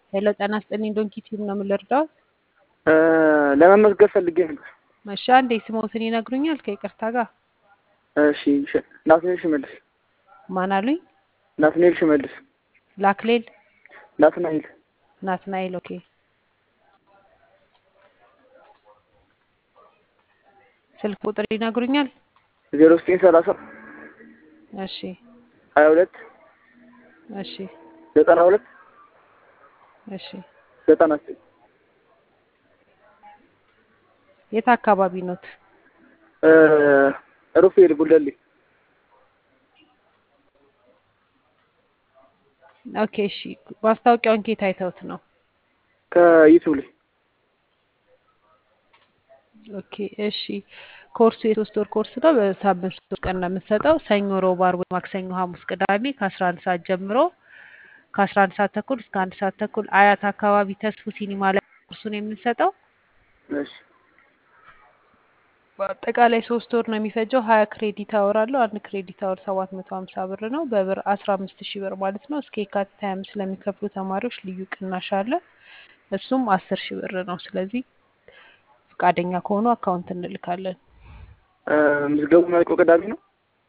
ሄሎ ጤና ይስጥልኝ ዶንኪ ቲዩብ ነው የምልርዳዎት? ለመመዝገብ ፈልጌ ነበር። እሺ አንዴ ስሞትን ይነግሩኛል ከይቅርታ ጋር? እሺ ሽ- ናትናኤል ሽመልስ። ማን አሉኝ? ናትናኤል ሽመልስ። ላክሌል ናትናኤል ናትናኤል። ኦኬ ስልክ ቁጥር ይነግሩኛል? ዜሮ ዘጠኝ ሰላሳ እሺ ሀያ ሁለት እሺ ዘጠና ሁለት እሺ ዘጠና ዘጠኝ የት አካባቢ ኖት? ሩፌል ጉለሌ። ኦኬ እሺ ማስታወቂያውን ኬት አይተውት ነው? ከዩቱብ ላይ ኦኬ እሺ ኮርሱ የሶስት ወር ኮርስ ነው። በሳምንት ሶስት ቀን ነው የምንሰጠው። ሰኞ፣ ሮብ፣ አርብ፣ ማክሰኞ፣ ሐሙስ፣ ቅዳሜ ከአስራ አንድ ሰዓት ጀምሮ ከአስራ አንድ ሰዓት ተኩል እስከ አንድ ሰዓት ተኩል አያት አካባቢ ተስፉ ሲኒማ ላይ ኮርሱን የምንሰጠው። እሺ በአጠቃላይ ሶስት ወር ነው የሚፈጀው። ሀያ ክሬዲት አወር አለው። አንድ ክሬዲት አወር ሰባት መቶ ሀምሳ ብር ነው። በብር አስራ አምስት ሺህ ብር ማለት ነው። እስከ የካቲት ሀያ አምስት ለሚከፍሉ ተማሪዎች ልዩ ቅናሽ አለ። እሱም አስር ሺህ ብር ነው። ስለዚህ ፈቃደኛ ከሆኑ አካውንት እንልካለን። ምዝገቡ የሚያልቀው ቅዳሜ ነው።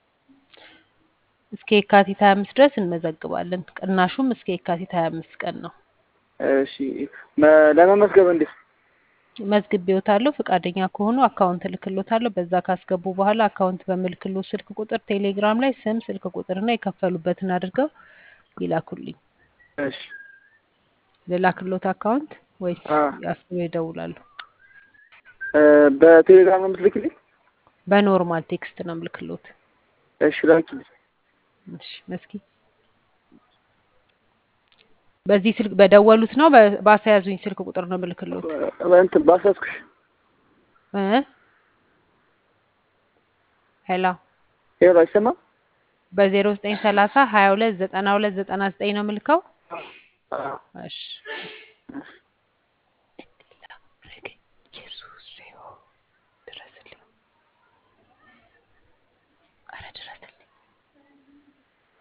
እስከ የካቲት ሀያ አምስት ድረስ እንመዘግባለን። ቅናሹም እስከ የካቲት ሀያ አምስት ቀን ነው። እሺ መ- ለመመዝገብ እንዴት? መዝግቤዎታለሁ። ፈቃደኛ ከሆኑ አካውንት እልክሎታለሁ። በዛ ካስገቡ በኋላ አካውንት በምልክሎ ስልክ ቁጥር ቴሌግራም ላይ ስም፣ ስልክ ቁጥርና የከፈሉበትን አድርገው ይላኩልኝ። እሺ ልላክሎት አካውንት ወይስ አ አስበው ይደውላሉ? በቴሌግራም ነው የምትልክልኝ? በኖርማል ቴክስት ነው ምልክሎት። እሺ ላኪልኝ። እሺ መስኪ በዚህ ስልክ በደወሉት ነው በ- ባስያዙኝ ስልክ ቁጥር ነው ምልክሎት እንትን ባሳስኩሽ እ ሄሎ ሄሎ አይሰማም? በዜሮ ዘጠኝ ሰላሳ ሀያ ሁለት ዘጠና ሁለት ዘጠና ዘጠኝ ነው ምልከው። አዎ። እሺ እሺ